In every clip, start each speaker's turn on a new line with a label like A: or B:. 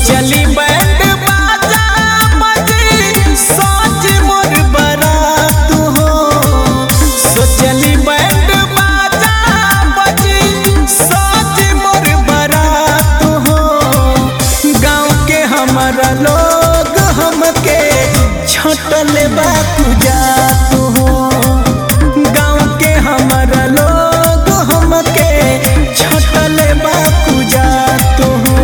A: सोचली बैंड बाजा बजी सोच मोर बरात हो सोचली बैंड बाजा बजी सोच मोर बरात हो गाँव के हमारा लोग हमके छटल बा जात हो गाँव के हमारा लोग हमके छटल बा जात हो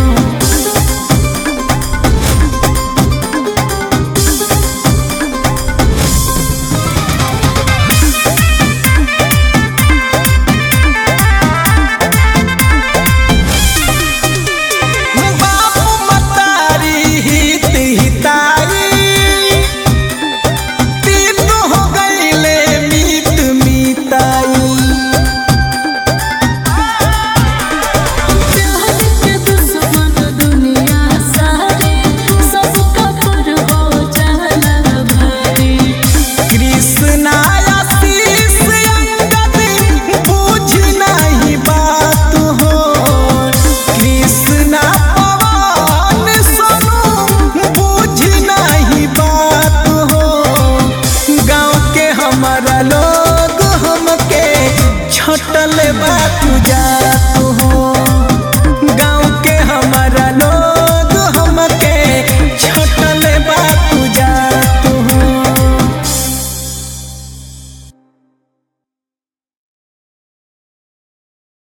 A: बापू मतारी हित हिताई तीन हो गईले मीत मीताई
B: प्यार के दुश्मन दुनिया सारे सबका पर हो जाला भारी
A: कृष्णा आशीष अंगद बुझ नहीं बात हो कृष्णा पवन सोनू बुझ नहीं बात हो गाँव के हमारा लोग हमके छटल बात